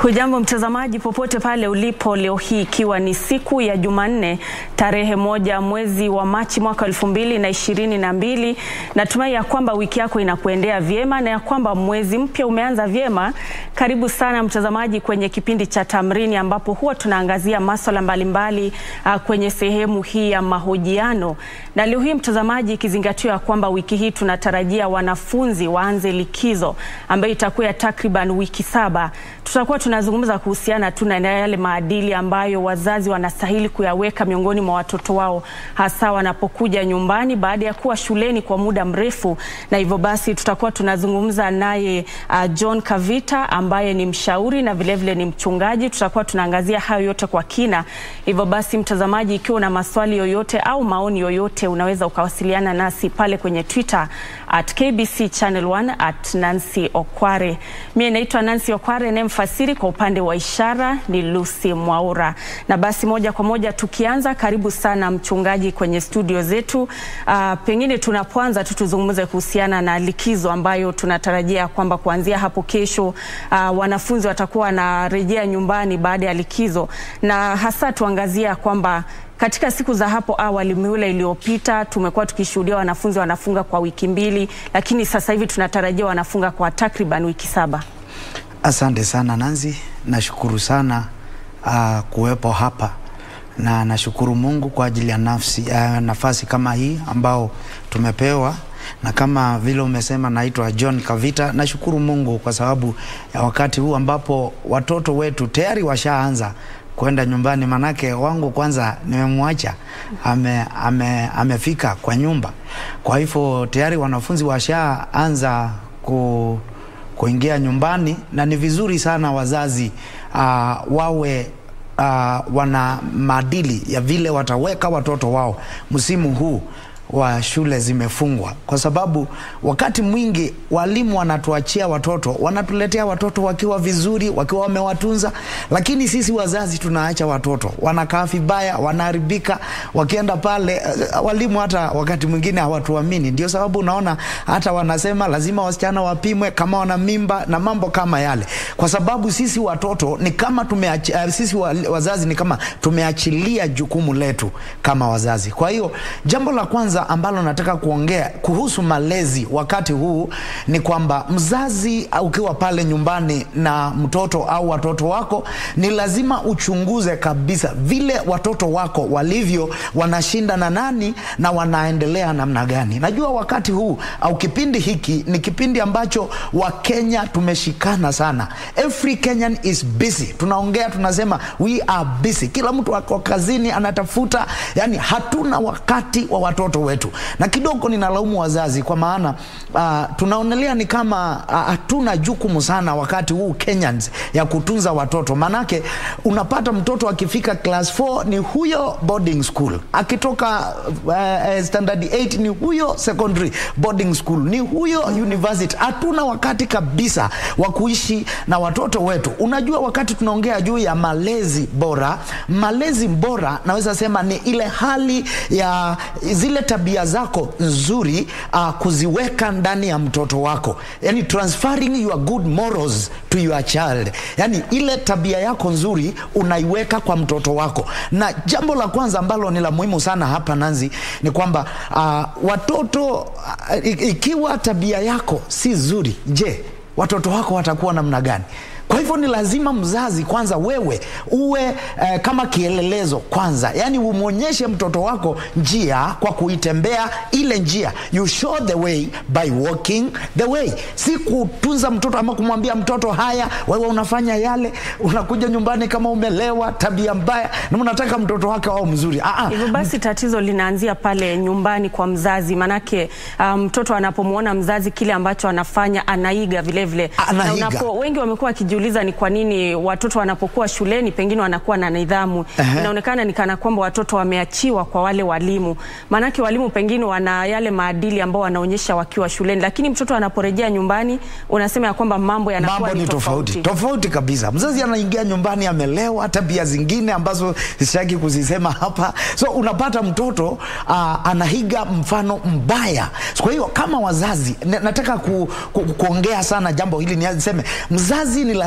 Hujambo mtazamaji popote pale ulipo leo hii ikiwa ni siku ya Jumanne tarehe moja mwezi wa Machi mwaka elfu mbili na ishirini na mbili. Natumai ya kwamba wiki yako inakuendea vyema na ya kwamba mwezi mpya umeanza vyema. Karibu sana mtazamaji kwenye kipindi cha Tamrini ambapo huwa tunaangazia masuala mbalimbali uh, kwenye sehemu hii ya mahojiano. Na leo hii mtazamaji, ikizingatiwa ya kwamba wiki hii tunatarajia wanafunzi waanze likizo ambayo itakuwa ya takriban wiki saba, tutakuwa tunazungumza kuhusiana tu na yale maadili ambayo wazazi wanastahili kuyaweka miongoni mwa watoto wao hasa wanapokuja nyumbani baada ya kuwa shuleni kwa muda mrefu. Na hivyo basi tutakuwa tunazungumza naye uh, John Kavita ambaye ni mshauri na vilevile vile ni mchungaji. Tutakuwa tunaangazia hayo yote kwa kina. Hivyo basi, mtazamaji, ikiwa una maswali yoyote au maoni yoyote, unaweza ukawasiliana nasi pale kwenye Twitter at KBC Channel 1 at Nancy Okware. Mimi naitwa Nancy Okware na mfasiri kwa upande wa ishara ni Lucy Mwaura. Na basi moja kwa moja tukianza, karibu sana mchungaji kwenye studio zetu. Uh, pengine tunapoanza tu tuzungumze kuhusiana na likizo ambayo tunatarajia kwamba kuanzia hapo kesho uh, wanafunzi watakuwa wanarejea nyumbani baada ya likizo, na hasa tuangazia kwamba katika siku za hapo awali mihula iliyopita tumekuwa tukishuhudia wanafunzi wanafunga kwa wiki mbili, lakini sasa hivi tunatarajia wanafunga kwa takriban wiki saba. Asante sana Nanzi, nashukuru sana uh, kuwepo hapa na nashukuru Mungu kwa ajili ya nafsi, uh, nafasi kama hii ambao tumepewa na kama vile umesema, naitwa John Kavita. Nashukuru Mungu kwa sababu ya wakati huu ambapo watoto wetu tayari washaanza kwenda nyumbani, manake wangu kwanza nimemwacha ame, ame, amefika kwa nyumba. Kwa hivyo tayari wanafunzi washaanza ku, kuingia nyumbani, na ni vizuri sana wazazi uh, wawe uh, wana maadili ya vile wataweka watoto wao msimu huu wa shule zimefungwa, kwa sababu wakati mwingi walimu wanatuachia watoto, wanatuletea watoto wakiwa vizuri, wakiwa wamewatunza, lakini sisi wazazi tunaacha watoto wanakaa vibaya, wanaharibika. Wakienda pale, walimu hata wakati mwingine hawatuamini. Ndio sababu unaona hata wanasema lazima wasichana wapimwe kama wana mimba na mambo kama yale, kwa sababu sisi watoto ni kama tumeach, sisi wazazi ni kama tumeachilia jukumu letu kama wazazi. Kwa hiyo jambo la kwanza ambalo nataka kuongea kuhusu malezi wakati huu ni kwamba mzazi ukiwa pale nyumbani na mtoto au watoto wako, ni lazima uchunguze kabisa vile watoto wako walivyo, wanashinda na nani na wanaendelea namna gani. Najua wakati huu au kipindi hiki ni kipindi ambacho Wakenya tumeshikana sana. Every Kenyan is busy, tunaongea tunasema we are busy, kila mtu ako kazini anatafuta, yani hatuna wakati wa watoto wetu na kidogo ninalaumu wazazi kwa maana uh, tunaonelea ni kama hatuna uh, jukumu sana wakati huu Kenyans ya kutunza watoto. Manake unapata mtoto akifika class 4 ni huyo boarding school, akitoka uh, standard 8 ni huyo secondary boarding school, ni huyo university. Hatuna wakati kabisa wa kuishi na watoto wetu. Unajua, wakati tunaongea juu ya malezi bora, malezi bora naweza sema ni ile hali ya zile tabia zako nzuri uh, kuziweka ndani ya mtoto wako, yani transferring your good morals to your child, yani ile tabia yako nzuri unaiweka kwa mtoto wako. Na jambo la kwanza ambalo ni la muhimu sana hapa Nanzi ni kwamba uh, watoto uh, ikiwa tabia yako si nzuri, je, watoto wako watakuwa namna gani? Kwa hivyo ni lazima mzazi kwanza, wewe uwe eh, kama kielelezo kwanza, yani umwonyeshe mtoto wako njia kwa kuitembea ile njia. You show the way by walking the way, si kutunza mtoto ama kumwambia mtoto haya, wewe unafanya yale, unakuja nyumbani kama umelewa, tabia mbaya, na unataka mtoto wake wao mzuri. Hivyo basi tatizo linaanzia pale nyumbani kwa mzazi, manake mtoto um, anapomwona mzazi kile ambacho anafanya anaiga vilevile, na unapo, wengi wamekuwa uliza ni kwa nini watoto wanapokuwa shuleni pengine wanakuwa na nidhamu. uh-huh. Inaonekana ni kana kwamba watoto wameachiwa kwa wale walimu, maanake walimu pengine wana yale maadili ambao wanaonyesha wakiwa shuleni, lakini mtoto anaporejea nyumbani unasema ya kwamba mambo yanakuwa ni tofauti tofauti kabisa. Mzazi anaingia nyumbani amelewa, tabia zingine ambazo sitaki kuzisema hapa, so unapata mtoto uh, anahiga mfano mbaya. Kwa hiyo kama wazazi nataka ku, ku, kuongea sana jambo hili, niseme mzazi ni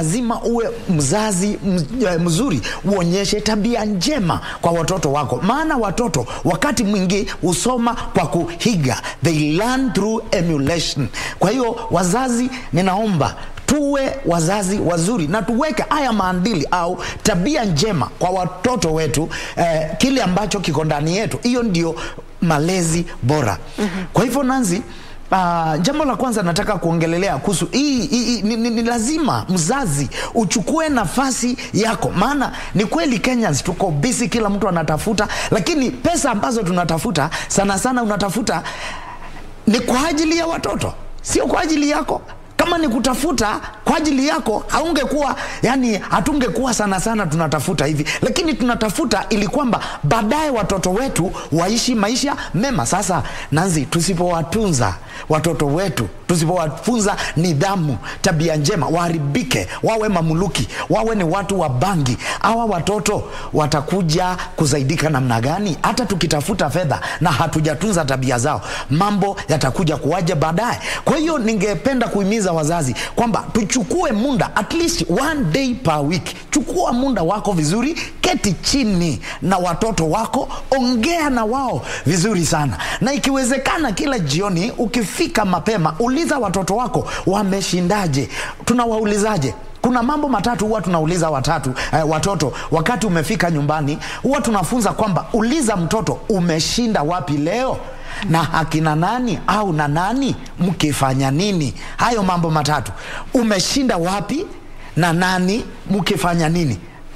lazima uwe mzazi mzuri, uonyeshe tabia njema kwa watoto wako, maana watoto wakati mwingi husoma kwa kuhiga, they learn through emulation. Kwa hiyo wazazi, ninaomba tuwe wazazi wazuri na tuweke haya maadili au tabia njema kwa watoto wetu, eh, kile ambacho kiko ndani yetu. Hiyo ndio malezi bora. mm -hmm. Kwa hivyo Nanzi, Uh, jambo la kwanza nataka kuongelelea kuhusu hii, hii ni, ni, ni lazima mzazi uchukue nafasi yako, maana ni kweli Kenyans tuko busy, kila mtu anatafuta, lakini pesa ambazo tunatafuta sana sana unatafuta ni kwa ajili ya watoto, sio kwa ajili yako kama ni kutafuta kwa ajili yako haungekuwa yani, hatungekuwa sana sana tunatafuta hivi, lakini tunatafuta ili kwamba baadaye watoto wetu waishi maisha mema. Sasa Nanzi, tusipowatunza watoto wetu, tusipowafunza nidhamu, tabia njema, waharibike, wawe mamuluki, wawe ni watu wa bangi, hawa watoto watakuja kusaidika namna gani? Hata tukitafuta fedha na hatujatunza tabia zao, mambo yatakuja kuwaje baadaye. Kwa hiyo ningependa kuhimiza wazazi kwamba tuchukue muda at least one day per week. Chukua muda wako vizuri, keti chini na watoto wako, ongea na wao vizuri sana, na ikiwezekana kila jioni ukifika mapema, uliza watoto wako wameshindaje. Tunawaulizaje? Kuna mambo matatu huwa tunauliza watatu eh, watoto wakati umefika nyumbani, huwa tunafunza kwamba uliza mtoto umeshinda wapi leo na akina nani au na nani mkifanya nini. Hayo mambo matatu, umeshinda wapi na nani mkifanya nini.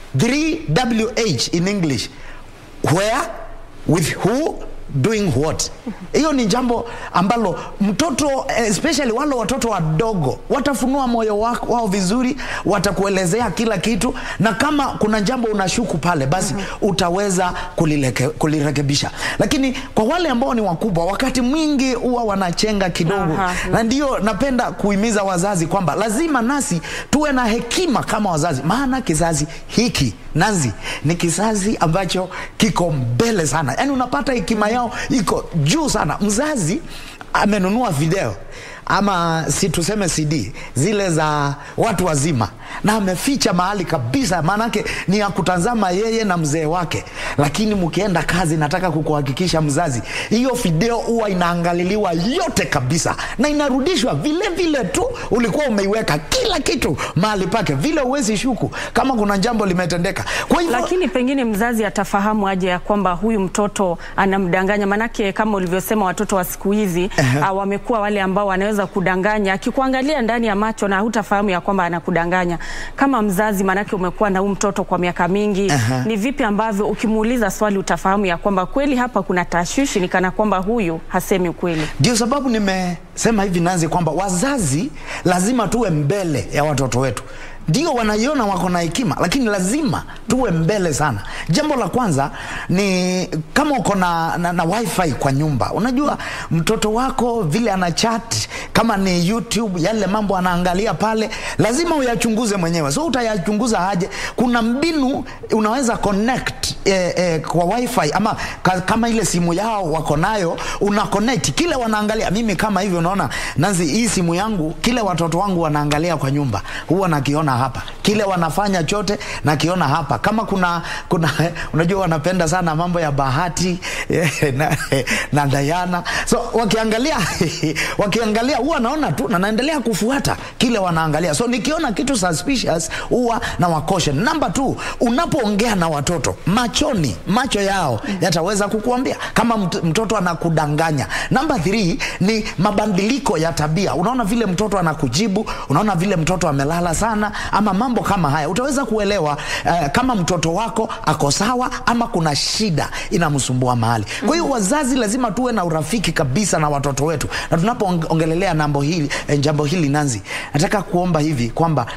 3WH in English, where, with who, doing what. Hiyo ni jambo ambalo mtoto especially wale watoto wadogo watafunua moyo wao, wao vizuri, watakuelezea kila kitu, na kama kuna jambo unashuku pale, basi mm -hmm. utaweza kulileke, kulirekebisha. Lakini kwa wale ambao ni wakubwa, wakati mwingi huwa wanachenga kidogo. Aha, na ndio napenda kuhimiza wazazi kwamba lazima nasi tuwe na hekima kama wazazi, maana kizazi hiki Nanzi ni kizazi ambacho kiko mbele sana, yaani unapata hekima yao iko juu sana. Mzazi amenunua video ama si tuseme CD zile za watu wazima, na ameficha mahali kabisa, maanake ni ya kutazama yeye na mzee wake. Lakini mkienda kazi, nataka kukuhakikisha mzazi, hiyo video huwa inaangaliliwa yote kabisa na inarudishwa vile vile tu ulikuwa umeiweka kila kitu mahali pake, vile uwezi shuku kama kuna jambo limetendeka. Kwa hivyo, lakini pengine mzazi atafahamu aje ya kwamba huyu mtoto anamdanganya? Maanake kama ulivyosema, watoto wa siku hizi uh, wamekuwa wale ambao wanaweza kudanganya, akikuangalia ndani ya macho na hutafahamu ya kwamba anakudanganya kama mzazi, maanake umekuwa na huyu mtoto kwa miaka mingi. Aha. Ni vipi ambavyo ukimuuliza swali utafahamu ya kwamba kweli hapa kuna tashwishi, ni kana kwamba huyu hasemi ukweli? Ndio sababu nimesema hivi Nanzi, kwamba wazazi lazima tuwe mbele ya watoto wetu. Ndio wanaiona wako na hekima, lakini lazima tuwe mbele sana. Jambo la kwanza ni kama uko na, na, na wifi kwa nyumba, unajua mtoto wako vile ana chat, kama ni YouTube, yale mambo anaangalia pale, lazima uyachunguze mwenyewe. So utayachunguza aje? Kuna mbinu unaweza connect eh, eh, kwa wifi ama ka, kama ile simu yao wako nayo, una connect kile wanaangalia. Mimi kama hivyo, unaona Nanzi, hii simu yangu, kile watoto wangu wanaangalia kwa nyumba huwa nakiona hapa, kile wanafanya chote nakiona hapa. Kama kuna kuna unajua wanapenda sana mambo ya Bahati na, na Diana, so wakiangalia wakiangalia huwa naona tu na naendelea kufuata kile wanaangalia. So nikiona kitu suspicious huwa na wakoshe. Number two, unapoongea na watoto machoni, macho yao yataweza kukuambia kama mtoto anakudanganya. Number three ni mabadiliko ya tabia. Unaona vile mtoto anakujibu, unaona vile mtoto amelala sana ama mambo kama haya, utaweza kuelewa uh, kama mtoto wako ako sawa ama kuna shida inamsumbua mahali. Kwa hiyo wazazi lazima tuwe na urafiki kabisa na watoto wetu, na tunapoongelelea nambo hili eh, jambo hili Nanzi, nataka kuomba hivi kwamba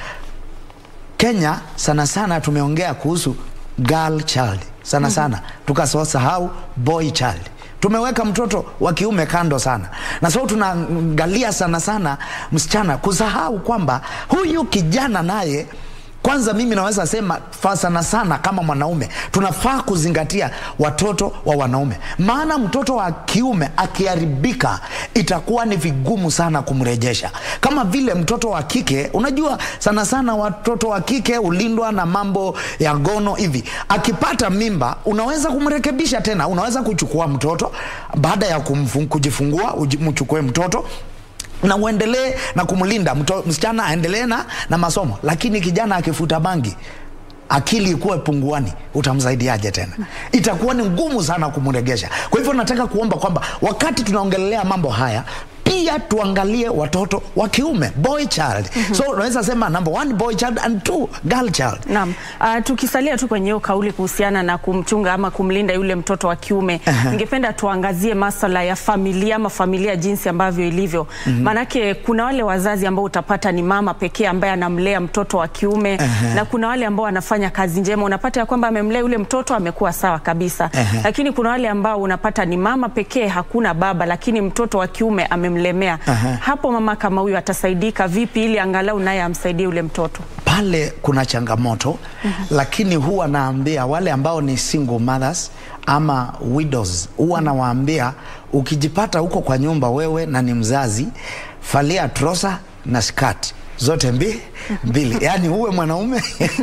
Kenya sana sana tumeongea kuhusu girl child sana sana, tukasahau boy child tumeweka mtoto wa kiume kando sana, na so tunaangalia sana sana msichana, kusahau kwamba huyu kijana naye kwanza mimi naweza sema fa sana sana kama mwanaume tunafaa kuzingatia watoto wa wanaume maana mtoto wa kiume akiharibika itakuwa ni vigumu sana kumrejesha kama vile mtoto wa kike unajua sana sana watoto wa kike hulindwa na mambo ya gono hivi akipata mimba unaweza kumrekebisha tena unaweza kuchukua mtoto baada ya kumfu, kujifungua uji- mchukue mtoto na uendelee na kumlinda mto, msichana aendelee na, na masomo lakini kijana akifuta bangi akili ikuwe punguani utamsaidiaje tena itakuwa ni ngumu sana kumregesha kwa hivyo nataka kuomba kwamba wakati tunaongelelea mambo haya pia tuangalie watoto wa kiume boy child mm-hmm. so unaweza sema number one boy child and two girl child Naam. Uh, tukisalia tu kwenye hiyo kauli kuhusiana na kumchunga ama kumlinda yule mtoto wa kiume, ningependa tuangazie maswala ya familia ama familia jinsi ambavyo ilivyo. Maanake kuna wale wazazi ambao utapata ni mama pekee ambaye anamlea mtoto wa kiume na kuna wale ambao wanafanya kazi njema, unapata ya kwamba amemlea yule mtoto amekuwa sawa kabisa. Lakini kuna wale ambao unapata ni mama pekee, hakuna baba, lakini mtoto wa kiume amemlemea. Hapo mama kama huyu atasaidika vipi ili angalau naye amsaidie yule mtoto? pale kuna changamoto mm-hmm. lakini huwa naambia wale ambao ni single mothers ama widows huwa nawaambia ukijipata huko kwa nyumba wewe na ni mzazi falia trosa na skati zote mbi, mbili yaani uwe mwanaume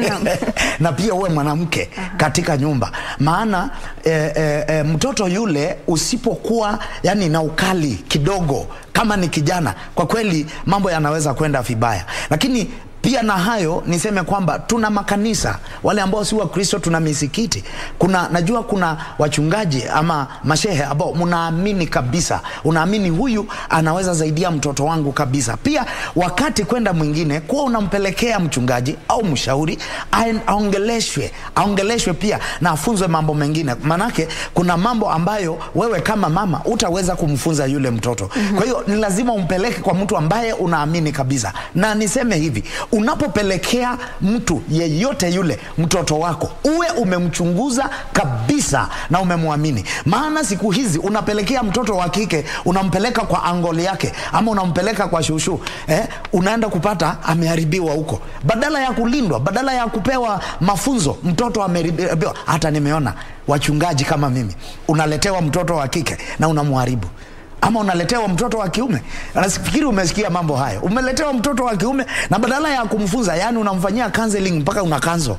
na pia uwe mwanamke katika nyumba maana e, e, e, mtoto yule usipokuwa yani na ukali kidogo kama ni kijana kwa kweli mambo yanaweza kwenda vibaya lakini pia na hayo niseme kwamba tuna makanisa wale ambao si wakristo tuna misikiti kuna najua kuna wachungaji ama mashehe ambao mnaamini kabisa unaamini huyu anaweza saidia mtoto wangu kabisa pia wakati kwenda mwingine kuwa unampelekea mchungaji au mshauri aen- aongeleshwe aongeleshwe pia na afunzwe mambo mengine manake kuna mambo ambayo wewe kama mama utaweza kumfunza yule mtoto mm-hmm. kwa hiyo ni lazima umpeleke kwa mtu ambaye unaamini kabisa na niseme hivi unapopelekea mtu yeyote yule mtoto wako uwe umemchunguza kabisa na umemwamini maana siku hizi unapelekea mtoto wa kike unampeleka kwa angoli yake ama unampeleka kwa shushu eh, unaenda kupata ameharibiwa huko badala ya kulindwa badala ya kupewa mafunzo mtoto ameharibiwa hata nimeona wachungaji kama mimi unaletewa mtoto wa kike na unamharibu ama unaletewa mtoto wa kiume nafikiri umesikia mambo hayo umeletewa mtoto wa kiume na badala ya kumfunza yani unamfanyia counseling mpaka una kanzo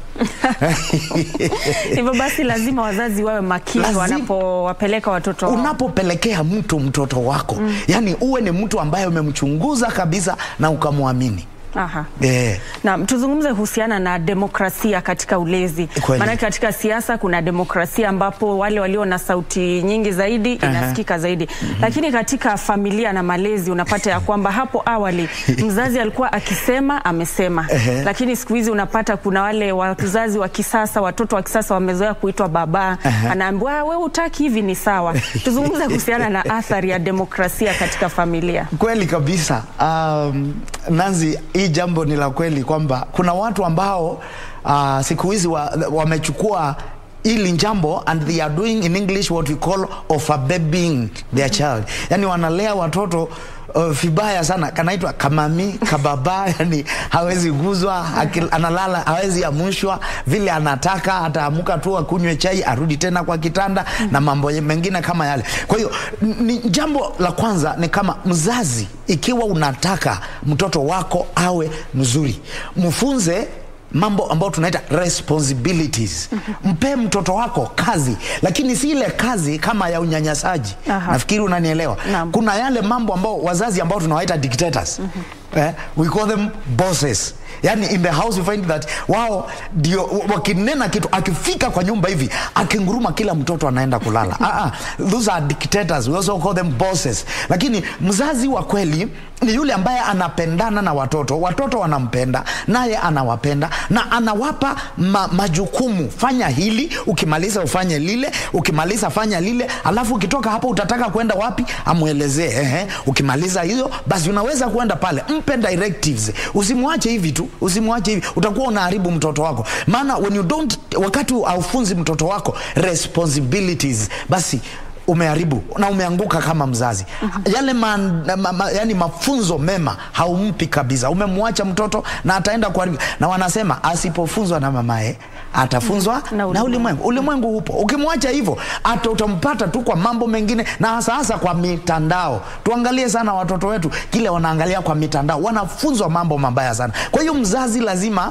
Hivyo basi lazima wazazi wawe makini Lazima- wanapowapeleka watoto wao. unapopelekea mtu mtoto wako mm. yani uwe ni mtu ambaye umemchunguza kabisa na ukamwamini Aha. eh. Na tuzungumze kuhusiana na demokrasia katika ulezi. Kweli. Maanake katika siasa kuna demokrasia ambapo wale walio na sauti nyingi zaidi inasikika zaidi. Lakini katika familia na malezi unapata ya kwamba hapo awali mzazi alikuwa akisema amesema. Ehe. Lakini siku hizi unapata kuna wale wazazi wa kisasa, watoto wa kisasa wamezoea kuitwa baba. Anaambiwa "Ah, wewe utaki hivi ni sawa. Tuzungumze kuhusiana na athari ya demokrasia katika familia. kweli kabisa um, nanzi hii jambo ni la kweli kwamba kuna watu ambao uh, siku hizi wamechukua wa wamechukua hili jambo and they are doing in english what we call overbabying their child yani wanalea watoto uh, vibaya sana kanaitwa kamami kababa yani hawezi guzwa akil- analala hawezi amushwa vile anataka ataamuka tu akunywe chai arudi tena kwa kitanda na mambo mengine kama yale kwa hiyo n- ni jambo la kwanza ni kama mzazi ikiwa unataka mtoto wako awe mzuri mfunze mambo ambayo tunaita responsibilities mpe mtoto wako kazi lakini si ile kazi kama ya unyanyasaji Aha. nafikiri unanielewa Naam. kuna yale mambo ambao wazazi ambao tunawaita dictators eh, we call them bosses yani in the house we find that wao ndio wakinena kitu akifika kwa nyumba hivi akinguruma kila mtoto anaenda kulala ah, ah, those are dictators we also call them bosses lakini mzazi wa kweli ni yule ambaye anapendana na watoto watoto wanampenda naye anawapenda na anawapa ma, majukumu fanya hili ukimaliza ufanye lile ukimaliza fanya lile alafu ukitoka hapo utataka kwenda wapi amwelezee ehe ukimaliza hiyo basi unaweza kwenda pale mpe directives usimwache hivi tu usimwache hivi utakuwa unaharibu mtoto wako maana when you don't wakati haufunzi mtoto wako responsibilities basi umeharibu na umeanguka kama mzazi yale ma, ma, ma, yani mafunzo mema haumpi kabisa umemwacha mtoto na ataenda kuharibu na wanasema asipofunzwa na mamaye atafunzwa Na na ulimwengu. ulimwengu ulimwengu upo ukimwacha hivyo hata utampata tu kwa mambo mengine na hasa hasa kwa mitandao tuangalie sana watoto wetu kile wanaangalia kwa mitandao wanafunzwa mambo mabaya sana kwa hiyo mzazi lazima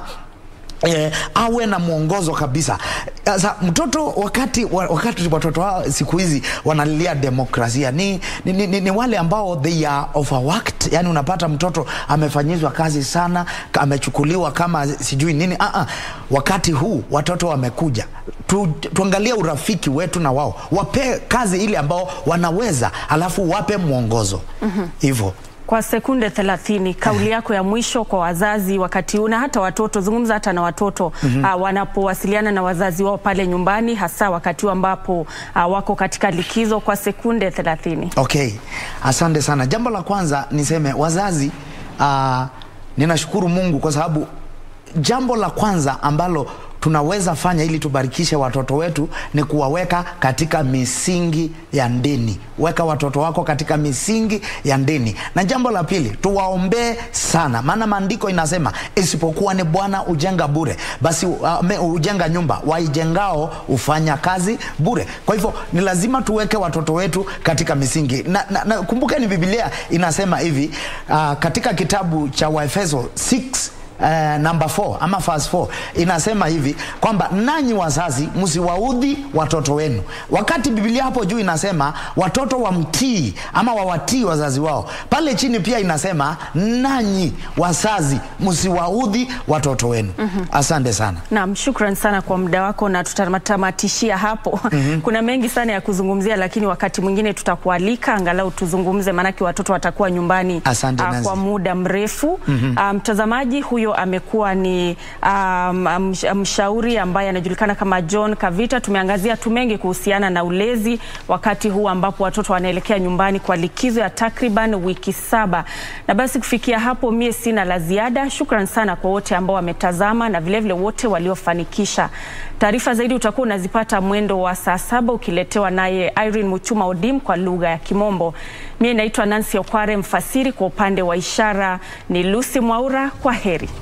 Eh, awe na mwongozo kabisa. Sasa mtoto wakati wa- wakati watoto wao siku hizi wanalilia demokrasia ni, ni, ni, ni, ni wale ambao they are overworked, yani unapata mtoto amefanyizwa kazi sana, ka- amechukuliwa kama sijui nini. Ah, ah. Wakati huu watoto wamekuja tu, tuangalie urafiki wetu na wao, wape kazi ile ambao wanaweza, alafu wape mwongozo hivyo. Kwa sekunde 30, kauli yako ya mwisho kwa wazazi wakati huu na hata watoto, zungumza hata na watoto ah, wanapowasiliana na wazazi wao pale nyumbani, hasa wakati huu ambapo ah, wako katika likizo, kwa sekunde 30. Okay, asante sana. Jambo la kwanza niseme wazazi, uh, ninashukuru Mungu kwa sababu jambo la kwanza ambalo tunaweza fanya ili tubarikishe watoto wetu ni kuwaweka katika misingi ya dini. Weka watoto wako katika misingi ya dini. Na jambo la pili, tuwaombee sana, maana maandiko inasema isipokuwa ni Bwana ujenga bure, basi uh, me- ujenga nyumba, waijengao hufanya kazi bure. Kwa hivyo ni lazima tuweke watoto wetu katika misingi na, na, na kumbukeni Biblia inasema hivi uh, katika kitabu cha Waefeso 6 Uh, namba 4 ama verse 4 inasema hivi kwamba nanyi wazazi msiwaudhi watoto wenu. Wakati Biblia hapo juu inasema watoto wamtii ama wawatii wazazi wao, pale chini pia inasema nanyi wazazi msiwaudhi watoto wenu. Asante sana. Naam, shukran sana kwa muda wako na tutatamatishia hapo. Kuna mengi sana ya kuzungumzia, lakini wakati mwingine tutakualika angalau tuzungumze, maanake watoto watakuwa nyumbani Asante, ah, Nancy. kwa muda mrefu. Ah, Mtazamaji huyo amekuwa ni um, msh- mshauri ambaye anajulikana kama John Kavita. Tumeangazia tu mengi kuhusiana na ulezi wakati huu ambapo watoto wanaelekea nyumbani kwa likizo ya takriban wiki saba. Na basi kufikia hapo, mie sina la ziada. Shukran sana kwa wote ambao wametazama na vilevile wote waliofanikisha. Taarifa zaidi utakuwa unazipata mwendo wa saa saba ukiletewa naye Irene Muchuma Odim kwa lugha ya Kimombo. Mie naitwa Nancy Okware, mfasiri kwa upande wa ishara ni Lucy Mwaura. Kwa heri.